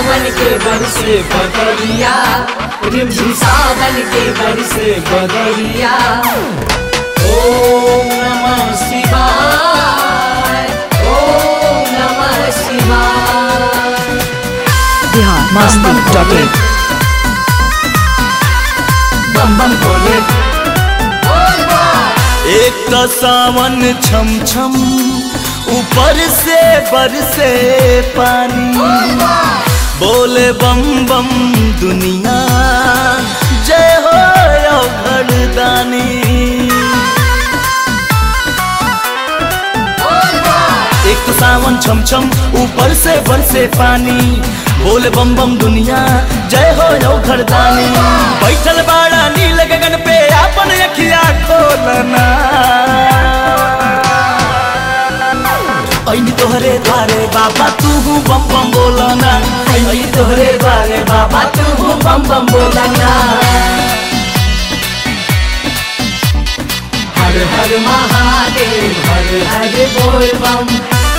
सावन के बरसे बदरिया रिमझिम सावन के बरसे बदरिया ओम नमः शिवाय ओम नमः शिवाय बिहार मस्ती डॉट इन बम बम भोले बोल बम। एक तो सावन छम छम ऊपर से बरसे पानी बोले बम बम दुनिया जय हो घरदानी एक तो सावन छम छम ऊपर से बरसे पानी बोले बम बम दुनिया जय हो यो घरदानी बैठल बाड़ा नील गगन पे अपन अखिया खोलना ऐनी तोहरे द्वारे बाबा तू बम बम बोलना आई तोहरे द्वारे बाबा तू बम बम बोलना हर हर महादेव हर हर बोल बम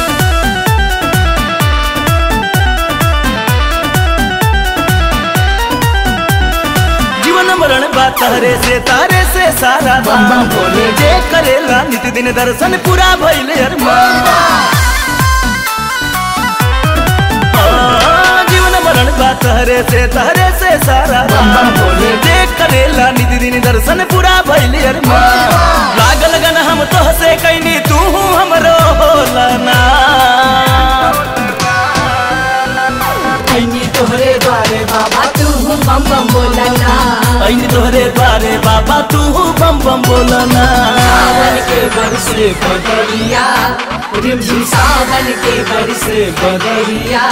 जीवन मरण बा तारे से तारे से सारा बम बम भोले। जे करेला नित दिन दर्शन पूरा भइले अरमान हाँ, जीवन मरण बा तारे से तारे से सारा बम बम भोले। जे करेला नित दिन दर्शन पूरा भइले अरमान लागल गन हम तो से कैनी तू हमरो होलना आई तोहरे द्वारे बाबा तू बम बम बोलना ऐनी तोहरे द्वारे बाबा तू बम बम बोलना सावन के बरसे बदरिया रिमझिम सावन के बरसे बदरिया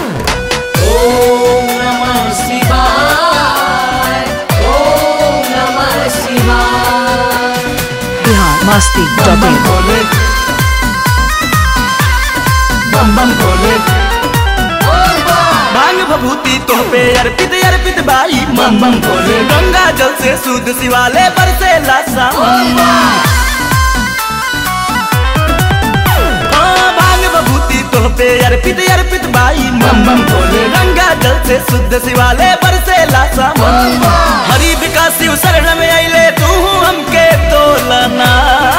ओम नमः शिवाय ओम नमः शिवाय बिहार मस्ती बम डॉट बम इन भोले बम बम भोले बोल बम। भांग भभूति तोह पे अर्पित अर्पित बाई बम बम भोले गंगा जल से शुद्ध शिवालय बरसे सावन हाँ, भांग भभूति तोह पे अर्पित अर्पित बाई बम बम भोले गंगा जल से शुद्ध शिवालय बरसे सावन हरि विकास शिव शरण में अले तू हमके तोलना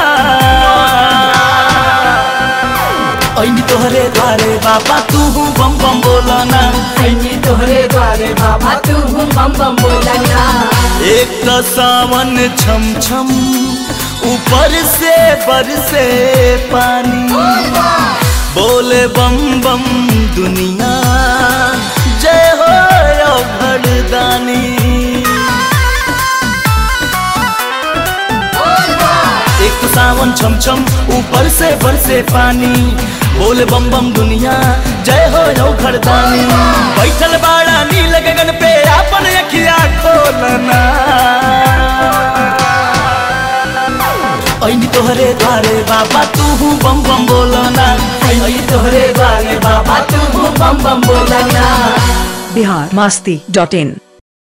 ऐनी तोहरे द्वारे बाबा तू बम बम बोलना आई तोहरे द्वारे बाबा तू बम बम बोलना एक तो सावन छम छम ऊपर से बरसे पानी बोले बम बम दुनिया जय हो यो घरदानी एक तो सावन छम छम ऊपर से बरसे पानी बोले बम बम दुनिया जय हो यो घरदानी बैठल बाड़ा नील गगन पे अपन अखिया खोलना ऐनी तोहरे द्वारे बाबा तू बम बम बोलना आई तोहरे द्वारे बाबा तू बम बम बोलना बिहार मस्ती डॉट इन